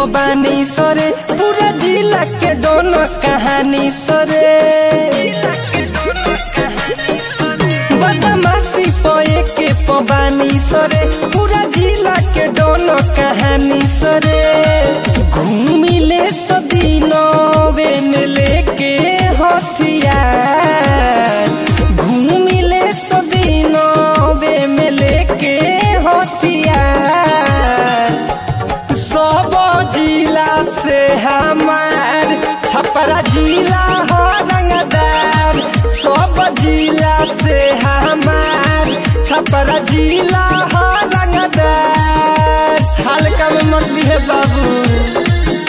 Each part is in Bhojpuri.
पबानी सरे पूरा जिला के दोनों कहानी सरे बदमाशी पोए के पबानी सरे पूरा जिला के दोनों कहानी सरे घूमिले सदीनवे में लेके हथियार घूमिले सदीनवे में लेके हथियार सब जिला से हमार छपरा जिला हो रंगदार सब जिला से हमार छपरा जिला हो रंगदार हल्का में मत लिए बाबू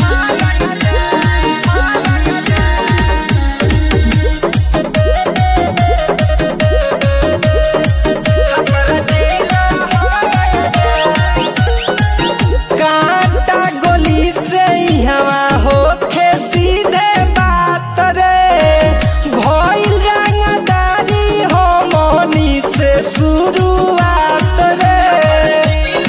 कांटा गोली से ही हवा होखे सीधे बात रे भइल रंगदारी हो मोनी से शुरुआत रे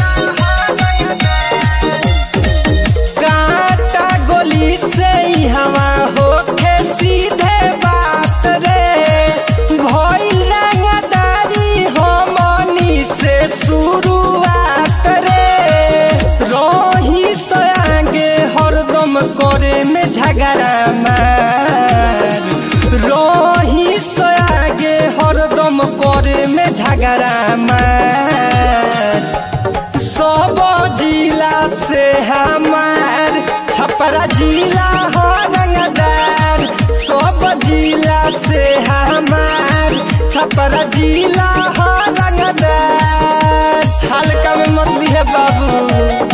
कांटा गोली से ही हवा होखे सीधे बात रे भइल रंगदारी हो मोनी से शुरुआत रे रही से आगे हरदम करे में झगड़ा मार रही से आगे हरदम करे में झगड़ा मार सब जिला से हमार छपरा जिला हो रंगदार सब जिला से हमार छपरा जिला हो रंगदार हल्का में मत लिए बाबू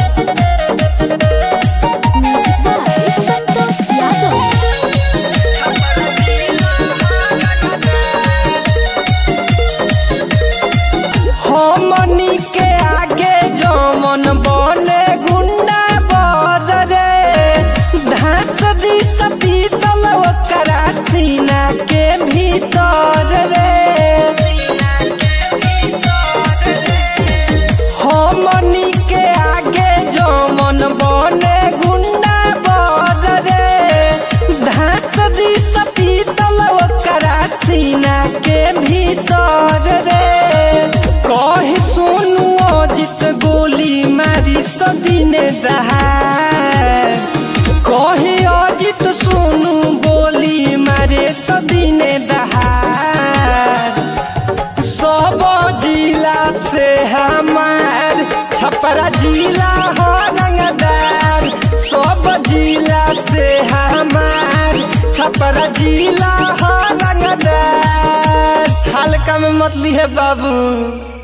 म्यूजिक बाय संतोष यादव हमनी के आगे जमन बने गुंडा बर रे धास दी पीतल ओकरा सीना के भीतर रे हमनी के आगे जमन बने गुंडा बर रे धास दी पीतल ओकरा सीना के भीतर रे कहे सोनू अजित गोली मारी सदीने दहार कहे अजित सोनू गोली मारे सदीने दहार सब जिला से हमार छपरा जिला हो रंगदार सब जिला से हमार छपरा जिला हो रंगदार हल्का में मत लिए बाबू